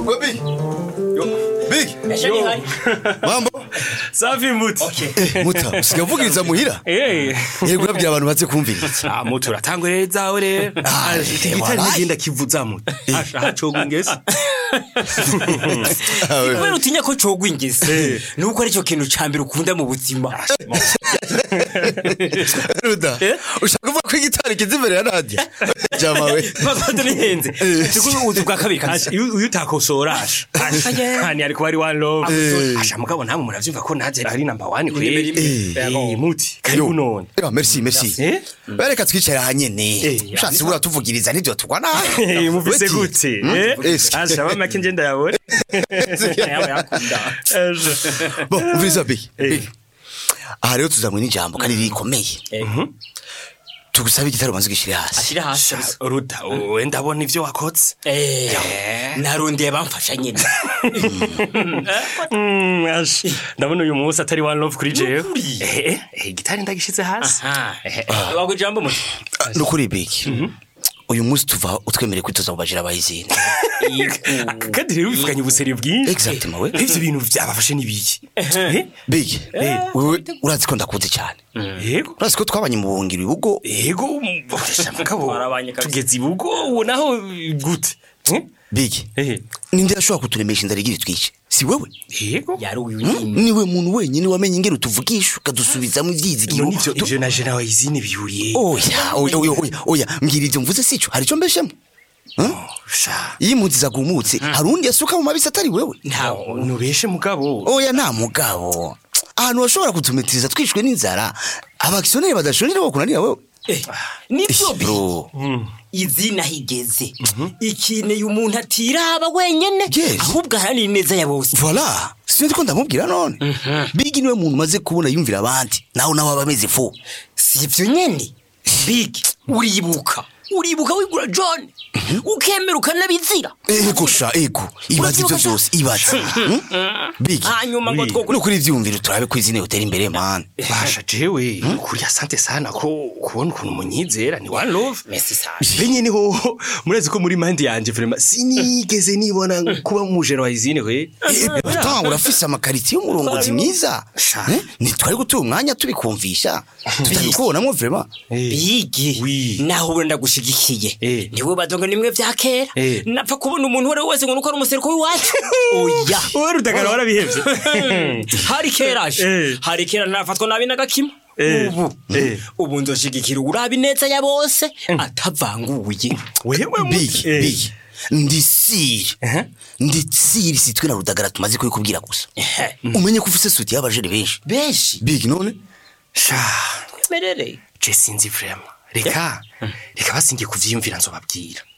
Wewe Big. Big. Yo. Mambo. Safi muti. Eh, muta, usigaye uvugiriza muhira? Eh. Yego urabwira abantu baze kumviriza. Ah muti uratangwe rero zawe rero. Ah, Igitari wallahi. nagenda kivuza muti. Asha hacoga ingese. kubera utinya ko cogwa ingese nuko aricyo kintu ca mbere ukunda mu buzima Ruda. Ushaka kuvuga ko igitari kiza imbere ya radio? Jama we. makoto nihenze siko ubuzi bwa kabiri kabisa Asha iyo utakosora asha. Asha. Hani ariko ari one love. Asha mugabo namwe muravyumva ko naje ari number 1 kweli. Eh. Eh muti. Karibu none. Eh, merci, merci. Eh? Bereka twicara hanyene. Eh, Ushatse bura tuvugiriza nivyo tugwa nabi. Eh muvise Weti. gute? Hmm? Eh? Eske. Asha bama kinje ndayabona. yawe yakunda Asha. Bon, umviriza Big. Eh. Big. Aha rero tuzamwe n'ijambo kandi rikomeye. Tugusabe igitari ubanze ugishire hasi. ashira hasi kabisa. Ruda, we ndabona ivyo wakotse. Eh, narondeye bamfasha nyine Mm, ash. ndabona uyu munsi atari one love kuri jewe Nukuri? Eh, eh, gitari ndagishize hasi Aha. wagwa ijambo muti Nukuri Big. Uyu munsi tuva utwemereye kwitoza mu bajira bayizini. Ah, kandi rero bivuganye ubuseri bwinshi Exactement, we. ivyo bintu vyabafashe n'ibiki Eh, Big. Wewe urazi ko ndakuzi cyane. yego Urazi ko twabanye mu buhungiro ibugo yego mboresha mugabo Twarabanye kabisa. tugeze ibugo ubu naho gute Eh? Big. Eh, Ninde yashobora kuturemesha inzara igira itwice? Si wewe? yego yari uyu Hmm? nyine Niwe muntu wenyine wamenye ingero tuvugisha ukadusubizamo ivyizigiro. none ivyo Tu- ivyo na jena wayizine bihuriye Oya, oya, oya, oya, oya, mbwira ivyo mvuze sico, hari ico mbeshemo. sha Iyo impunzi zagumutse, hari undi yasuka mu mabisi atari wewe. ntawo nubeshe mugabo Oya, nta mugabo. Ahantu bashobora kutumetiriza twishwe n'inzara, abakisiyoneri badashonera bo kunanira wewe. nivyo bi Bro, izina higeze ikineye umuntu atiraba wenyene Yes. ahubwo aharanira ineza ya bose voilà. Sinzi ko ndamubwira none. Big niwe muntu maze kubona yumvira abandi. Naho nawe abameze fu. si ivyo nyene big uribuka uribuka wigura john ukemera ukanabizira Ego sha, ego. Ibaze ivyo Urabyuka vyose, ibaze. Hmm? Big. hanyuma ngo twokuri Nukuri ivyumviro turabe ko izine utera imbere man. basha jewe kuri asante sana ko kubona ukuntu munyizera ni one love Merci sana. benye niho murazi ko muri mandi yanje vraiment sinigeze nibona kuba mujero wa izine we Ata urafise amakariti y'umurongozi mwiza. Sha. Eh? Ntitwari gutura umwanya tubikumvisha. Tutabikubonamo vraiment. bigi Oui. naho ubona ndagushigikiye Eh. niwe badonga nimwe vya kera Eh. napfa kubona umuntu uwo ari we wese ngo nuko ari umusereko w'iwacu oya wowe rudagara warabihevye hari kera aje Eh. hari kera narafatwa nabi n'agakima Eh. ubu Eh. ubu nzoshigikira uraba ineza ya bose atavanguye wewe Big, Eh. big. Ndisiri. Ndisiri sitwe na rudagara tumaze kubikubwira gusa. Ehe. Umenye ko ufise suti y'abajere benshi. benshi Big none? merere je sinzi vraiment reka reka basingiye kuvyiyumvira nzobabwira